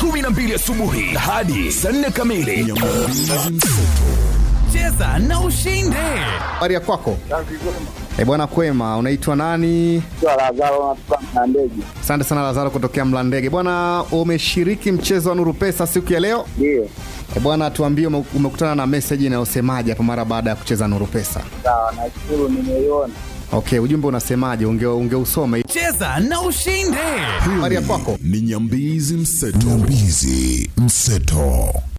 12 asubuhi hadi saa 4 kamili. Cheza na ushinde. Habari ya kwako? Eh bwana, kwema. Unaitwa nani? Lazaro na ndege. Asante sana Lazaro kutokea Mlandege. Bwana, umeshiriki mchezo wa Nuru Pesa siku ya leo? Ndio. Eh bwana, tuambie ume- umekutana na message inayosemaje hapo mara baada ya kucheza Nuru Pesa? Sawa, nashukuru nimeiona. Okay, ujumbe unasemaje? Unge ungeusome. Cheza na ushinde. Habari ya kwako? ni Nyambizi Mseto. Nyambizi Mseto.